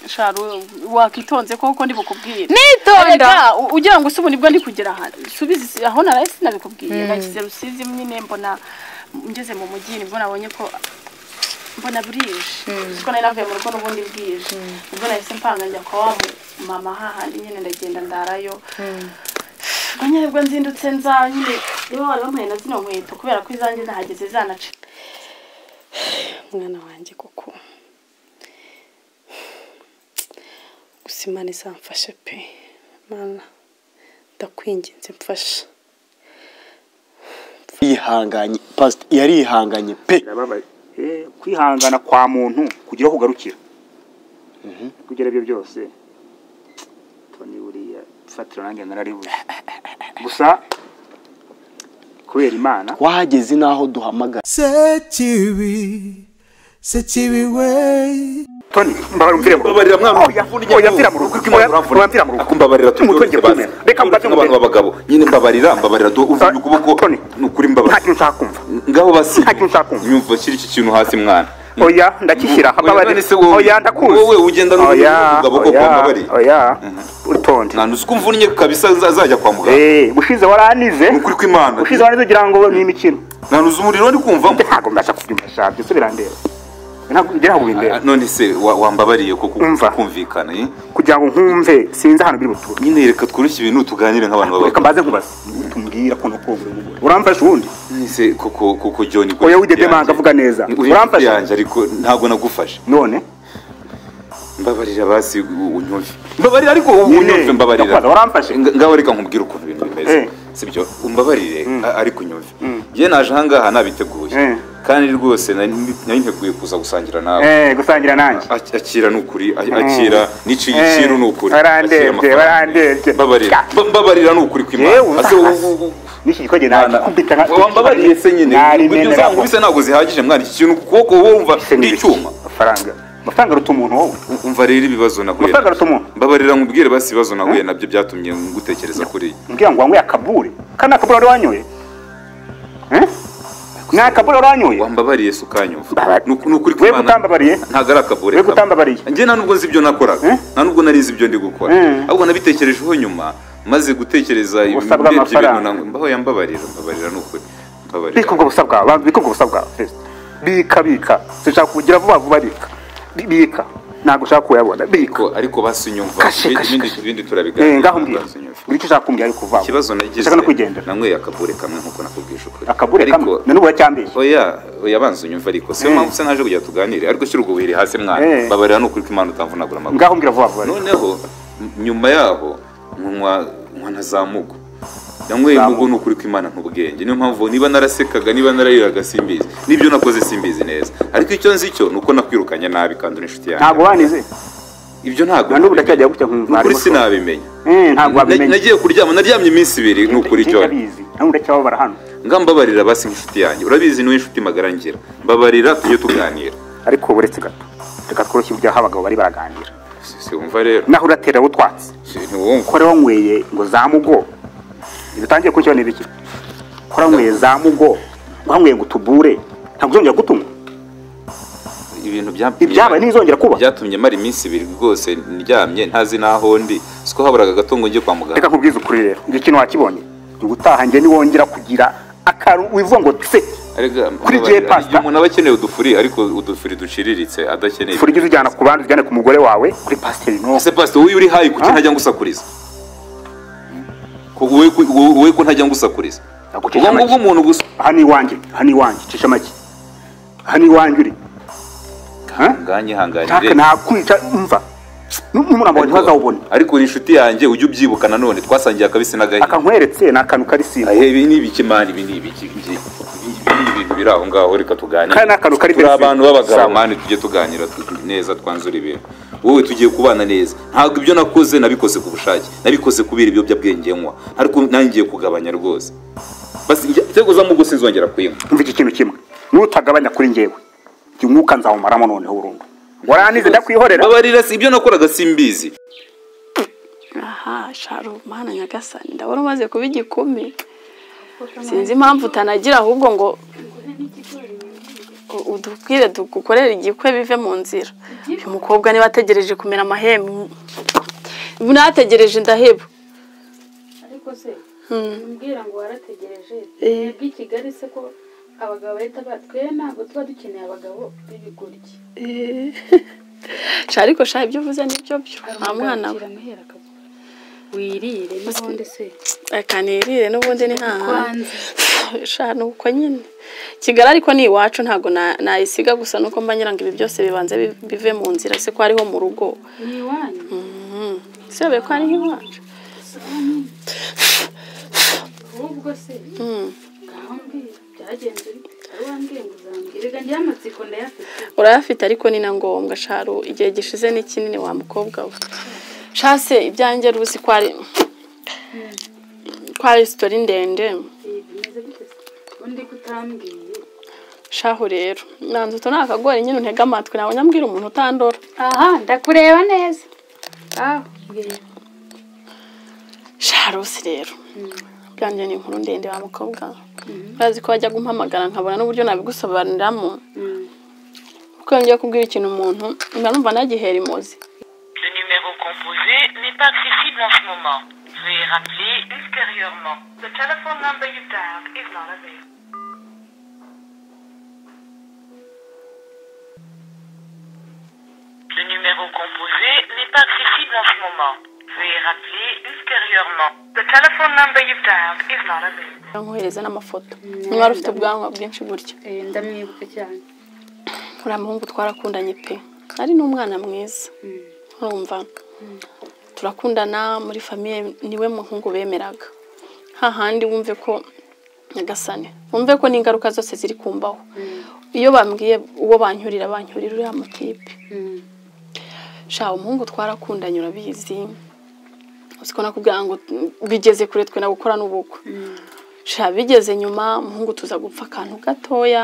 Sharo wakitonze koko ndi bukubwire. nitonda Erega u- ugira ngo ese ubu nibwo ndi kugera aha. Subiza isi- aho naraye sinabikubwiye. Nagize rusizi nyine mbona ngeze mu mujyi nibwo nabonye ko mbona burije. Siko nari navuye mu rugo n'ubundi bwije. Ubwo nahise mpanga njya kwa wa mu- mama hahandi nyine ndagenda ndarayo. Ubwo nyine bwo nzindutse nza nyine niba bari bampaye na zino nkweto kubera ko izanjye nahageze zanaca. mwana wanjye kuko gusa imana izamfashe pe mana ndakwinginze mfasha yihanganye pasita yarihanganye pe birababaye Eh, kwihangana kwa muntu kugira aho ugarukira kugira ibyo byose toni buriya fatiro nanjye nararibuze gusa kubera imana wahageze n'aho duhamagara Sekibi, sekibi we. toni mbabarira umvire mu rugo Mbabarira mwana Oya, oya, mvira mu rugo oya, mvira mu rugo Mbabarira Toni, mutwe ngiye kumena. Reka mbaze abantu mubere. b'abagabo nyine mbabarira mbabarira tu uvuye ukuboko Toni. ni ukuri nta mbabarira kintu ushaka kumva ngaho basi Nta kintu ushaka kumva. nyumva shyira iki kintu hasi mwana oya ndakishyira Oya, none se wowe- oya ndakuzi wowe ugenda n'ubundi oya umugabo ko kwa Mbabarira. oya utonde nta nusuko mvunnye kabisa za- zajya kwa muganga Eh, bushize waranize ni ukuri kw'imana bushize waranize ugira ngo ni imikino nta nuzi umuriro ari kumvamo ntabwo mbasha kubyumva sha byose birandeba ntabwo ibyo ntabwo bindeba Ah, none se wa- wambabariye ko Umva. kumvikana eh? kugira ngo nkumve sinzi ahantu biri butura nyine reka tworoshye ibintu tuganire nk'abantu reka b'abagabo mbaze nkubaze tumbwira ko nuko buri mugore uramfasha ubundi nise koko koko John oya widedemanga avuga neza uramfashe uramfasha yanjye ariko ntabwo nagufashe none mbabarira basi u- unyumve mbabarira ariko u- Nyine, unyumve mbabarira ndakwaza, waramfashe. Nga- ngaho reka nkubwire ukuntu ibintu Eh. bimeze sibyo umbabarire a- ariko unyumve Mm. ye naje ahangaha nabiteguye Eh. kandi rwose nari nari nteguye kuza gusangira nawe eh gusangira nanjye Ak- akira nukuri a- akira niciye ikiru nukuri barandebye, Akira amafaranga. barandebye. mbabarira Mba- mbabarira nukuri Yewe, kwimana Ase, wowe- uzahaze. wowe- n'iki gikoge Mwana, nakikubita nka wambabariye se nyine ibyo narimena uzankubise ntabwo zihagije mwana iki kintu ku kuboko wowe wumva ndi icyuma amafaranga amafaranga aruta umuntu wowe U- umva rero ibibazo nahuye amafaranga nabyo aruta umuntu mbabarira nkubwire basi ibibazo nahuye nabyo byatumye ngutekereza kuri mbwira ngo wanyweye akabure kandi akabure wari wanyoye Eh? ni akabure wari wanyoye wambabariye se ukanyumva Mbabari- Ni uku- ni ukuri we kw'Imana. utambabariye ntabwo ari akabure we kamwe. utambabariye njye nta nubwo nzi ibyo nakoraga Eh? nta nubwo nari nzi ibyo ndi gukora Mm. ahubwo nabitekerejeho nyuma maze gutekereza ibintu Usabwa urebye amafaranga. ibintu nangwa- mbaho yambabarira mbabarira ni ukuri mbabarira bika ubwo busa bwawe banza bika ubwo busa bwawe Feza. bika bika sinshaka kubugira vuba vuba bika Bi- bika ntabwo ushaka kuyabona bika ariko ariko basi unyumva Kashe, ibindi- kashe, ibindi- kashe. ibindi Eh, turabiganira ngaho mbwira basi unyumva. buri icyo ushaka kumbwira ariko vuba vuba. ikibazo nagize Ndashaka no kwigendera nanyweye akabure kamwe nk'uko nakubwije ukuri akabure kamwe ariko na n'ubu uracyambeshye oya oya banza unyumve ariko siyo Eh. mpamvu se naje kugira tuganire ariko shyira ubwo buhiri hasi mwana Eh. mbabarira ni ukuri ko imana utamvunagura amaguru ngaho mbwira vuba vuba rero. noneho m- nyuma yaho nkanywa nkanywa na za mugo nanyweye Za mugo ni ukuri ko imana ntubwenge niyo mpamvu niba narakekaga niba narariraga simbizi n'ibyo nakoze simbizi neza ariko icyo nzi cyo ni uko nakwirukanye nabi kandi uri inshuti ntabwo yanjye wanize ibyo ntabwo na n'ubu ndacyajya gutya nkumva nukuri harimo so- sinabimenya Eh, ntabwo Na- wabimenye nagiye kuryama naryamye iminsi ibiri ni ukuri Njye cyone ndabizi nawe uracyababara hano ngambabarira basi nk'inshuti yanjye urabizi niwe inshuti magara ngira mbabarira tujye tuganira ariko ubu uretse gato reka tworoshye ibyaho abagabo bari baraganira Si- si wumva rero naho uratera utwatsi Si- ntiwumva kora wanyweye ngo za mugo bitangiye kunshyira n'ibiki kora wanyweye za mugo wanyweye ngo utubure ntabwo uzongera gutunywa ibintu bya- ibyabaye ntibizongera kuba byatumye mara iminsi ibiri rwose ndyamye ntazi n'aho ndi siko haburaga gato ngo njye kwa reka muganga nkubwize ukuri rero ibyo kintu wakibonye ubutaha njye niwongera kugira akaru wivuga ngo tse Arega, Kuri mbabarira, gihe pasta. igihe umuntu aba akeneye udufuri ariko udufuri duciriritse adakeneye furige uzijyana ku bandi ujyane ku mugore wawe kuri pasiteri no ese pasite wowe uri hayi kuki Ah. ntajya ngusakuriza Ko- wowe ku- wowe wowe ko ntajya ngusakuriza Nagucisha ubwo ngubwo make. umuntu gusa aha ni iwanjye aha ni iwanjye cisha make aha ni iwanjye uri Ha? nganyihanganire nshaka nakwica umva n'umurambo wawe ntazawubona ariko uri inshuti yanjye ujye ubyibuka nanone twasangiye akabisi n'agahinda akankweretse ni akantu kari simba ahe ibi ni ibiki mani ibi ni ibiki Ibi- ibi ni ibintu biri aho ngaho reka tuganire Kariya ni akantu kari turi mbere abantu sibi. b'abagabo Sawa. mani tujye tuganira tu- neza twanzura ibintu wowe tugiye kubana neza ntabwo ibyo nakoze nabikoze ku bushake nabikoze kubera ibiyobyabwenge nywa ariko nangiye kugabanya rwose basi njye- nzego za mugo sinzongera kuyinywa umva iki kintu kimwe nutagabanya kuri njyewe jya umwuka nzawumaramo noneho burundu warangize ndakwihorera babarira si ibyo nakoraga simbizi aha sharo mana nyagasani ndabona umaze kuba igikumi sinzi impamvu utanagira ahubwo ngo u- udubwire dukorere igikwe bive mu nzira uyu mukobwa niba ategereje kumera amahembe nategereje ndaheba ariko se Hmm. mbwira ngo warategereje twebwe i kigali se ko abagabo bahita ba twe ntabwo tuba dukeneye abagabo b'ibigoryi Sha, ariko sha ibyo uvuze nibyo byo nta mwana we amuhera akavuga wirire n'ubundi se akanirire n'ubundi ni nta kwanze sha ni uko nyine kigali ariko ni iwacu ntabwo na- nayisiga gusa nuko mba nyirango ibi byose bibanza bi- bive mu nzira se ko hariho mu rugo ni iwanyu Mhm. si yobe ko hariho iwacu ahubwo se Mm. ngaho mbwira byagenze bite ari wambwiye ngo uzambwira reka njyewe amatsiko ndayafite urayafite ariko ni na ngombwa sharu igihe gishize ni kinini wa mukobwa we shase ibyanjye ruzi ko ari ko ari sitori ndende Eh, bimeze bite se ubundi ko utambwiye shahu rero nanze utu ni akagori nyine untega amatwi nawe nyambwira umuntu utandora aha ndakureba neza aho mbwira sharusi rero byanjye ni inkuru ndende wa mukobwa urazi ko wajya gumpamagara nkabona n'uburyo nabigusobanuriramo kuko iyo ngiye kubwira ikintu umuntu mba numva nagihera imuzi Le numéro composé n'est pas accessible en ce moment. Veuillez rappeler ultérieurement. The telephone number you dialed is not available. Le numéro composé n'est pas accessible en ce moment. Veuillez rappeler ultérieurement. The telephone number you dialed is not available. nkohereza n'amafoto mwari ufite ubwanwa bwinshi gutya Eh, ndamwibuka cyane uriya muhungu twarakundanye pe ari n'umwana mwiza urumva turakundana muri famiye niwe muhungu bemeraga hahandi wumve ko nyagasane wumve ko n'ingaruka zose ziri kumbaho iyo bambwiye uwo bancyurira bancyurira uriya mutipe Mm. sha umuhungu twarakundanye urabizi uzi ko nakubwira ngo bigeze kure twe na gukora n'ubukwe sha bigeze nyuma umuhungu tuza gupfa akantu gatoya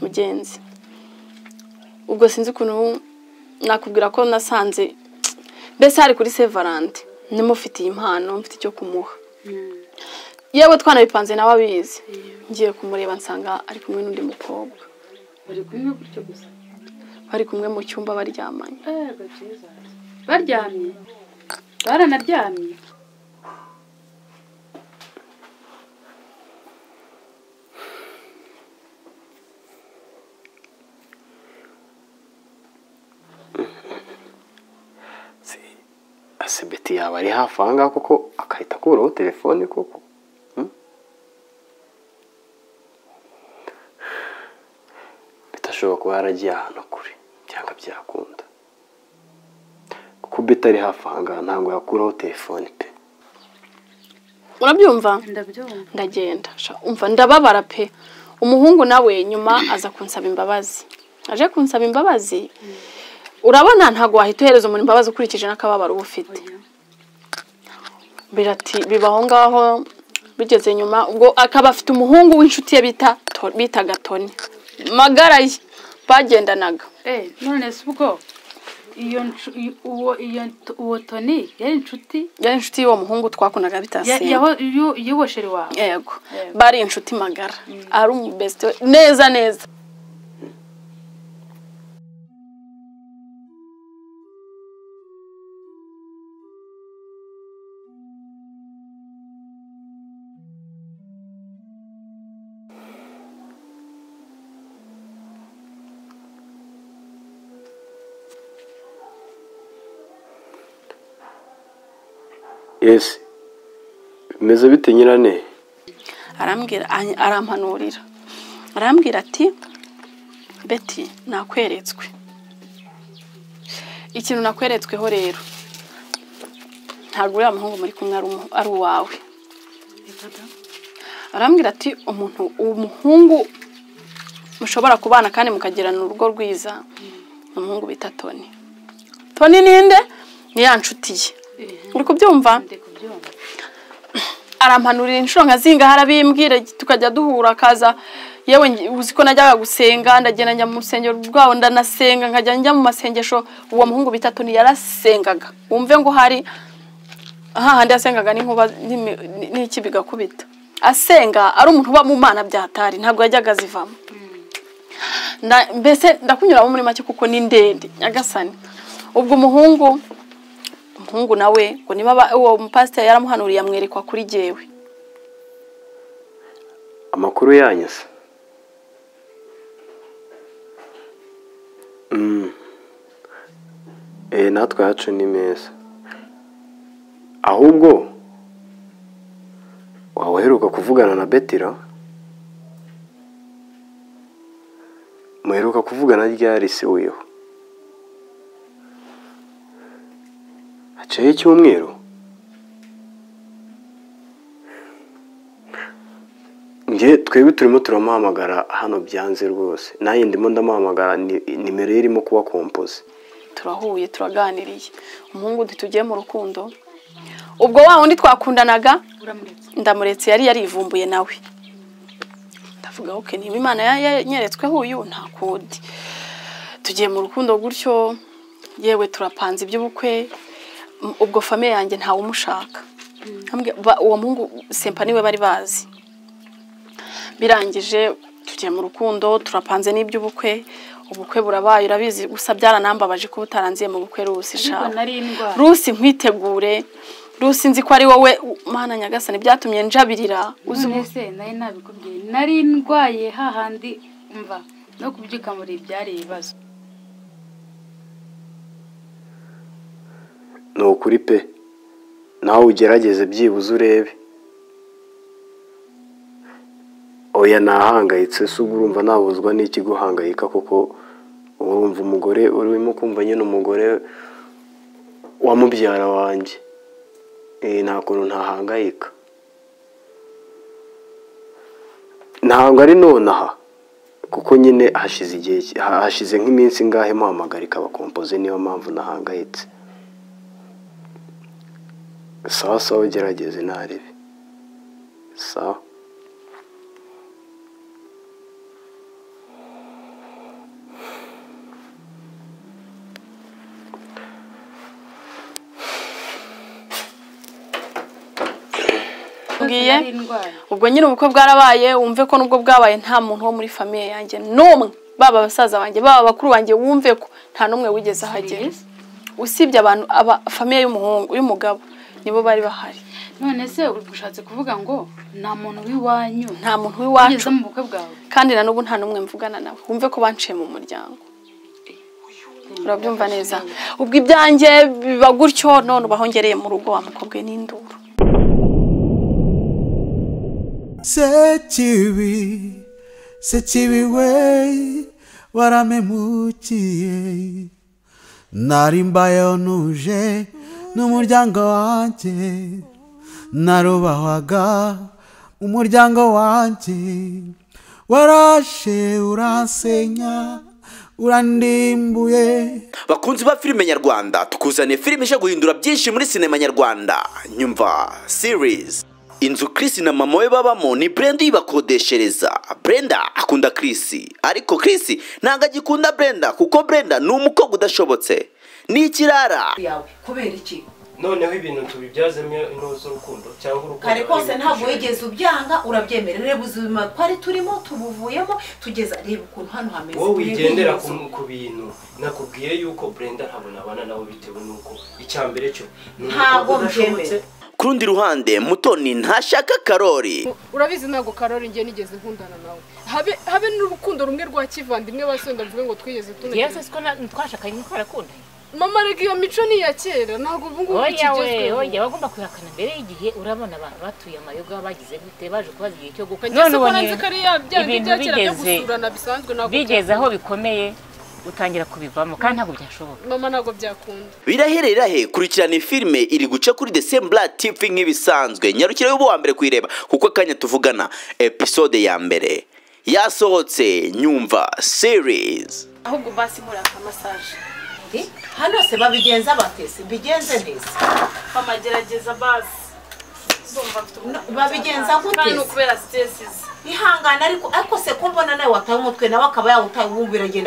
mugenzi ubwo sinzi ukuntu nakubwira ko nasanze mbese hari kuri sevarante nimufitiye impano mfite icyo kumuha yewe twanabipanze nawe abizi ngiye kumureba nsanga ari kumwe n'undi mukobwa bari kumwe gutyo gusa bari kumwe mu cyumba baryamanye Ego byiza baryamye baranaryamye ese beti yaba ari hafi aha ngaha kuko akahita akuraho telefone koko Hmm? beti ashobora kuba yaragiye ahantu kure cyangwa byakunda kuko beti ari hafi aha ngaha ntabwo yakuraho telefone pe urabyumva ndabyumva ndagenda sha- umva ndababara pe umuhungu nawe nyuma aza kunsaba imbabazi aje kunsaba imbabazi urabona ntabwo wahita uhereza umuntu imbabazi ukurikije n'akababaro uba ufite birati bibaho ngaho bigeze nyuma ubwo akaba afite umuhungu w'inshuti ye bita To- bitaga toni magara ye bagendanaga Eh, none se ubwo iyo nshu- iyo- uwo iyo t- uwo toni yari inshuti yari inshuti y'uwo muhungu twakundaga ya- bitasimba yaho- y'u- y'uwosheri wawe yego Yego. bari inshuti magara ari umubesite we- neza neza ese bimeze bite nyirane arambwira any- arampanurira arambwira ati beti nakweretswe ikintu nakweretsweho rero ntabwo uriya muhungu muri kumwe ari umu- ari uwawe arambwira ati umuntu umuhungu mushobora kubana kandi mukagirana urugo rwiza ni umuhungu bita toni toni ninde ni ya nshuti ye uri kubyumva ndi kubyumva arampanurira inshuro nka zingahe arabimbwira tukajya duhura akaza yewe nge- uzi ko najyaga gusenga ndagenda njya mu rusengero rwabo ndanasenga nkajya njya mu masengesho uwo muhungu bitatu yarasengaga wumve ngo hari hahandi yasengaga n'inkuba n'imi- n'iki bigakubita asenga ari umuntu uba mu mana byatari ntabwo yajyaga azivamo nda- mbese ndakunyuramo muri make kuko ni ndende nyagasani ubwo umuhungu umuhungu nawe ngo niba aba- uwo mupasiteri yaramuhanuriye amwerekwa kuri jyewe amakuru yanyu se Mm. Eh, natwe yacu ni meza ahubwo waba uheruka kuvugana na betira muheruka kuvugana ryari se wiho haciyeho icyumweru nge twebwe turimo turamuhamagara hano byanze rwose nanjye ndimo ndamuhamagara ni- nimero ye irimo kuba kompoze turahuye turaganiriye umuhungu uti tugiye mu rukundo ubwo wa wundi twakundanaga ndamuretse yari yarivumbuye nawe ndavuga ok niba imana ya- yanyeretsweho uyu nta kundi tugiye mu rukundo gutyo yewe turapanze iby'ubukwe m- ubwo famiye yanjye ntawe umushaka Ntambwe- ba- uwo muhungu sempa niwe bari bazi birangije tugiye mu rukundo turapanze n'iby'ubukwe ubukwe burabaye urabizi gusa byaranambabaje kuba utaranziye mu bukwe rusi shawe nari indwara rusi nkwitegure rusi nzi ko ari wowe u- mana nyagasani byatumye njabirira uzi ubu- none se nari nabikubwiye nari ndwaye hahandi mva no kubyuka muri byari ibibazo ni ukuri pe nawe ugerageze byibuze urebe oya ntahangayitse se ubwo urumva nabuzwa n'iki guhangayika kuko urumva umugore urimo kumva nyine umugore wa mubyara wanjye Eh, nta kuntu ntahangayika ntabwo ari nonaha kuko nyine hashize igihe ki- ha- hashize nk'iminsi ingahe muhamagarika abakompoze niyo mpamvu nahangayitse sawa sawa ugerageze ntarebe sawa Mbwiye? nari ndwaye ubwo nyine ubukwe bwarabaye wumve ko nubwo bwabaye nta muntu wo muri famiye yanjye n'umwe baba basaza banjye baba bakuru banjye wumve ko nta n'umwe wigeze ahagera Serious? usibye abantu aba famiye y'umuhungu y'umugabo nibo bari bahari none se ushatse kuvuga ngo nta muntu w'iwanyu nta muntu wigeze w'iwacu mu bukwe bwawe kandi na n'ubu nta n'umwe mvugana nawe wumve ko banciye mu muryango urabyumva neza ubwo ibyanjye biba gutyo none ubahongereye mu rugo wa mukobwa we n'induru Sekibi, sekibi we, waramemukiye. Nari mbayeho ntuje n'umuryango wanjye, narubahwaga umuryango wanjye. Warashe uransenya, urandimbuye. bakunzi ba filime nyarwanda tukuzaniye filime ije guhindura byinshi muri sinema nyarwanda nyumva series inzu Chris na mama we babamo ni Brenda uyibakodeshereza Brenda akunda Chris ariko Chris ntabwo agikunda Brenda kuko Brenda ni umukobwa udashobotse ni ikirara yawe kubera iki noneho ibintu tubibyazemo intore z'urukundo cyangwa urukundo kare kose ari ntabwo ibintu wigeze ubyanga urabyemera reba ubuzima twari turimo tubuvuyemo tugeza reba ukuntu hano hameze wowe reba wigendera iyi nzu. ku- ku bintu nakubwiye yuko brenda ntabwo nabana nawe bitewe n'uko icya mbere cyo ni Ntabwo umukobwa udashobotse. ku rundi ruhande mutoni ntashaka karori urabizi ntabwo karori ngiye nigeze nkundana nawe habe habe n'urukundo rumwe rwa kivandimwe basenda mvuge ngo twigeze tunagera yewe siko twashakanye niko arakundanye mama rega iyo mico ni iya kera ntabwo ubu ngubu oya we ikigezweho oya bagomba kuyihakana mbere y'igihe urabona abantu batuye amayoga bagize gute baje kubaza igihe cyo gukwa Ngewe se ko nanze ko ari ya- bya bindi bya kera byo gusurana bisanzwe ntabwo bigeze aho byakunda. bikomeye utangira kubivamo kandi ntabwo byashoboka mama ntabwo byakunda birahere irahe kurikirana iyi filime iri guca kuri desembura tivi nk'ibisanzwe nyarukire y'ubu wa mbere kuyireba kuko akanya tuvugana episode ya mbere yasohotse nyumva series ahubwo basi muraka masaje hano se babigenza batese mbigenze neza mama gerageza basi Ndumva mfite ubwoba. babigenza gute Kandi ni ukubera stresses ihangane ariko ariko se ko mbona nawe wataye umutwe nawe akaba yawutaye wumva biragenda